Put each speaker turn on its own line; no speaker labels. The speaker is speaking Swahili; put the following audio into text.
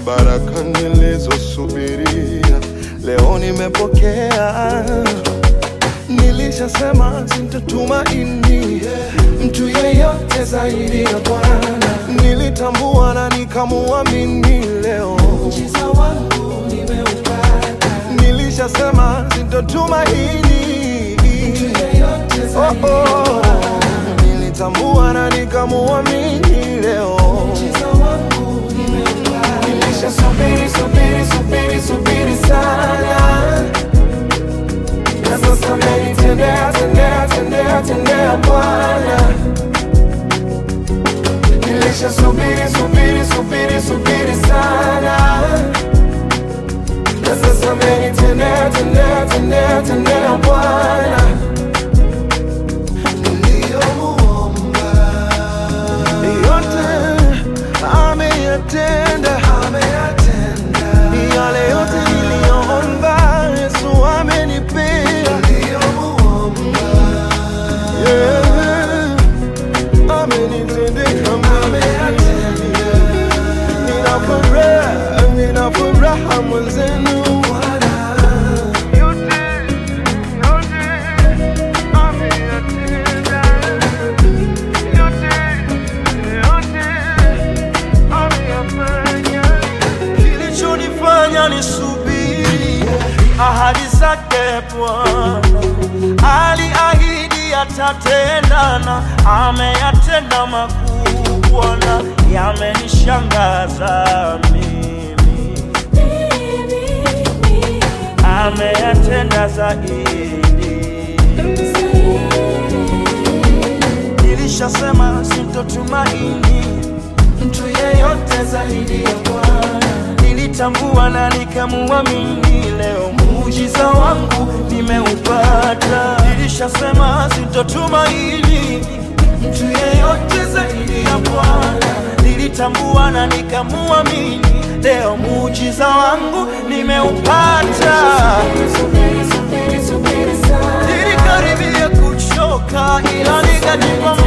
baraka nilizosubiria leo nimepokea. Nilishasema sitatumaini mtu yeyote zaidi ya Bwana. Nilitambua na nikamuamini leo
Muujiza wangu nimeupata.
nilishasema sitatumaini
Mtu yeyote
oh,
zaidi ya
oh.
Bwana.
Nilitambua na nikamuamini leo
Muujiza wangu nimeupata. Nilishasubiri, subiri, subiri, subiri sana. Na sasa amenitendea, tendea, tendea, tendea Bwana. Nilishasubiri, subiri, subiri, subiri sana. Na sasa amenitendea, tendea, tendea, tendea Bwana. Niliyomuomba
yote ameyatenda,
ameyatenda.
yale yote niliyoomba Yesu amenipea.
Niliyomuomba
Yeah. Amenitendea
ameyatenda.
Nina furaha, nina furaha mwenzenu. Yote, yote ameyatenda. Yote, yote ameyafanya. Kilichonifanya nisubiri ahadi zake Bwana, aliahidi atatendana, ameyatenda makuu Bwana, yamenishangaza mimi, ameyatenda zaidi. Nilishasema sintotumaini
Mtu yeyote zaidi ya Bwana.
nilitambua na nikamuamini leo muujiza wangu nimeupata nilishasema sintotumaini
Mtu yeyote zaidi ya Bwana.
nilitambua na nikamuamini leo muujiza wangu nimeupata
Subiri, subiri, subiri sana.
nilikaribia kuchoka ila nikajipa